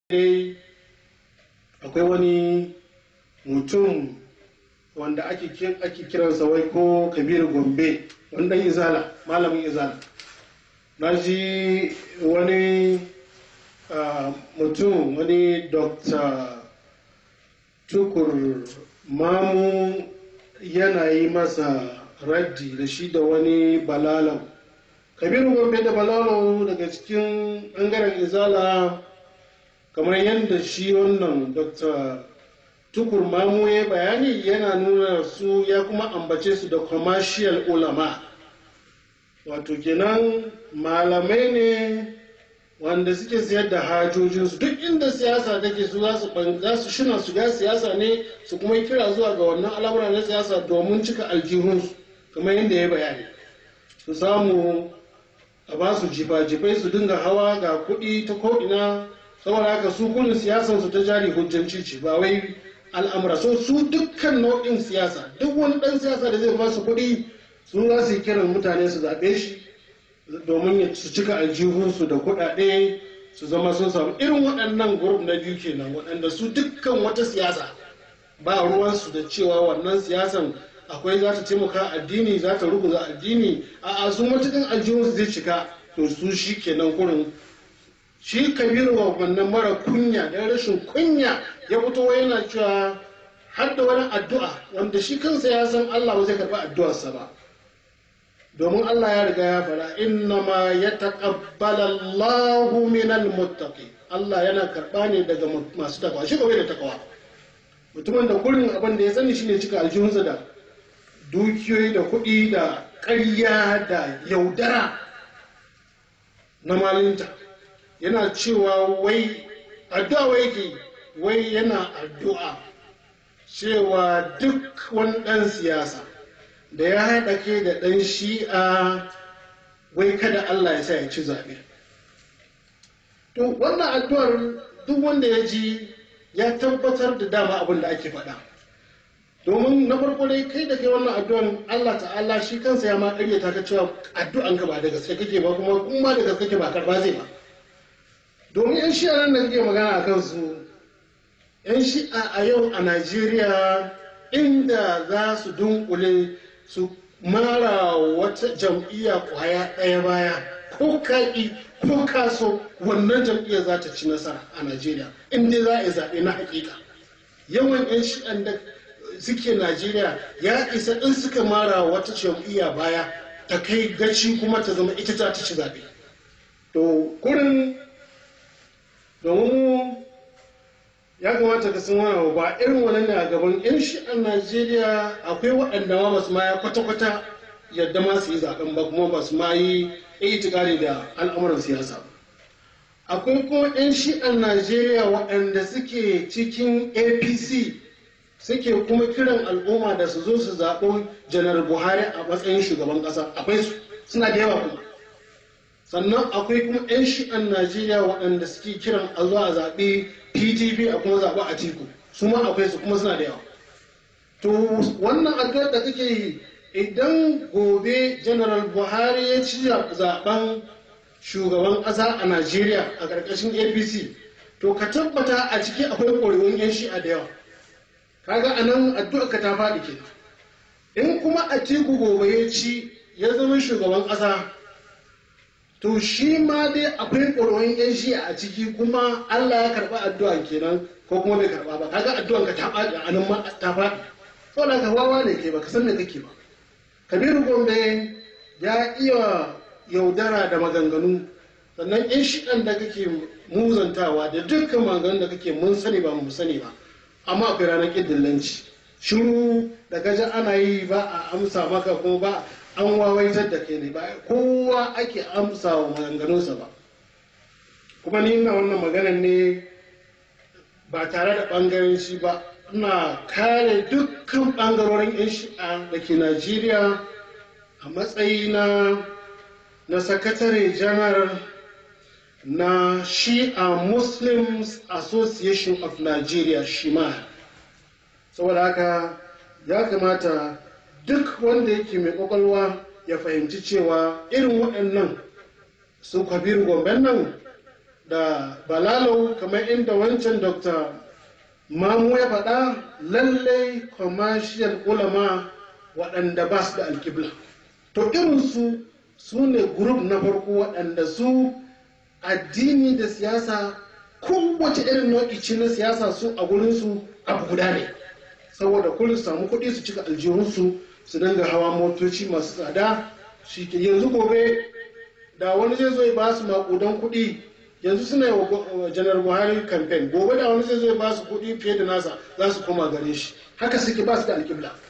dai akwai wani mutum wanda ake kiransa wai ko kabiru gombe wani dan izala malamin izala na ji wani mutum wani dr tukur mamu yana yi masa raddi da shi da wani balalau kabiru gombe da balalau daga cikin ɓangaren izala kamar yadda shi wannan dr tukur mamu ya bayani yana nuna su ya kuma ambace su da commercial ulama wato kenan malamai ne wanda suke siyar da hajojinsu duk inda siyasa take su za su shina su ga siyasa ne su kuma kira zuwa ga wannan al'amura na siyasa domin cika aljihunsu kamar yadda ya bayani su samu a ba su jifa-jifai su dinga hawa ga kuɗi ta ko'ina saboda haka su kullum siyasansu ta jari hujjanci ce ba wai al'amura so su dukkan nau'in siyasa duk wani ɗan siyasa da zai ba su kuɗi sun za su yi kiran mutane su zaɓe shi domin su cika aljihunsu da kuɗaɗe su zama sun samu irin waɗannan grup na biyu kenan waɗanda su dukkan wata siyasa ba ruwansu da cewa wannan siyasan akwai za ta taimaka addini za ta ruguza addini a su matukan aljihunsu zai cika to su shi kenan kurin shi kabiru wa wannan mara kunya da rashin kunya ya fito yana cewa har da wani addu'a wanda shi kansa ya san Allah ba zai karɓi addu'arsa ba domin Allah ya riga ya fara inna ma ya taqabbala Allahu minal muttaqi Allah yana karɓa ne daga masu takawa shi kawai da takawa mutumin da kullum abin da ya sani shine cika aljihunsa da dukiyoyi da kuɗi da ƙarya da yaudara na malinta yana cewa wai addu'a wai yake wai yana addu'a cewa duk wani ɗan siyasa da ya haɗa ke da ɗan shi'a wai kada Allah ya sa ya ci zaɓe. To wannan addu'ar duk wanda ya ji ya tabbatar da dama abin da ake faɗa. Domin na farko dai kai da kai wannan addu'ar Allah ta'ala shi kansa ya ma ƙaryata ka cewa addu'an ka ba da gaske kake ba kuma kuma da gaske kake ba karba zai ba. Domin 'yan shi'a nan da kake magana a kansu 'yan shi'a a yau a Najeriya inda za su dunkule su mara wata jam'iyya kwaya ɗaya baya ko kaƙi ko kaso wannan jam'iyyar za ta ci nasara a najeriya inda za a yi zaɓe na hakika yawan 'yan shi'an da suke najeriya ya isa in suka mara wata jam'iyya baya ta kai gaci kuma ta zama ita ta ci zaɓe to kurin domin ya kamata ka san wani ba irin wannan ne a gaban yan shi'an najeriya akwai waɗanda ma basu ma ya kwata-kwata yadda ma su yi zaɓen ba kuma basu ma yi itikari da al'amuran siyasa ba akwai kuma yan shi'an najeriya waɗanda suke cikin apc suke kuma kiran al'umma da su zo su zaɓo janar buhari a matsayin shugaban ƙasa akwai su suna da yawa kuma sannan akwai kuma 'yan shi'an najeriya waɗanda suke kiran a zuwa a zaɓe pdp a kuma zaɓe a tiku su ma akwai su kuma suna da yawa to wannan addu'ar da kake yi idan gobe general buhari ya ci zaɓen shugaban ƙasa a najeriya a ƙarƙashin apc to ka tabbata a ciki akwai ƙwarewun 'yan shi'a da yawa kaga a nan addu'ar ka ta faɗi ke in kuma a tiku gobe ya ci ya zama shugaban ƙasa to shi ma dai akwai ƙwararrun yan shi a ciki kuma Allah ya karɓa addu'an kenan ko kuma bai karɓa ba kaga addu'an ka ta faɗi a nan ma ta faɗi saboda ka wawa ne ke baka san me kake ba kabiru gombe ya iya yaudara da maganganu sannan yan shiɗan da kake muzantawa da dukkan maganganun da kake mun sani ba mu sani ba amma akwai ranar ƙiddillanci shiru da gaji ana yi ba a amsa maka kuma ba an wawaitar da kai ne ba kowa ake amsa wa maganganunsa ba kuma ni ina wannan maganan ne ba tare da ɓangaren shi ba ina kare dukkan ɓangarorin 'yan shi'a da ke najeriya a matsayina na sakatare janar na shi'a muslims association of nigeria shima saboda haka ya kamata duk wanda yake mai kwakwalwa ya fahimci cewa irin waɗannan su kabiru gomben nan da balalau kamar inda wancan dr mamu ya faɗa lallai commercial ulama waɗanda ba su da alkibla to irinsu su ne grup na farko waɗanda su addini da siyasa kowace irin nau'i ce na siyasa su a gurinsu abu guda ne saboda kullum su samu kuɗi su cika aljihunsu su dinga hawa motoci masu tsada shi ke yanzu gobe da wani zai zo ya ba su maƙudan kuɗi yanzu suna yi wa janar buhari kamfen gobe da wani zai zo ya ba su kuɗi fiye da nasa za su koma gare shi haka suke ba su da alƙibla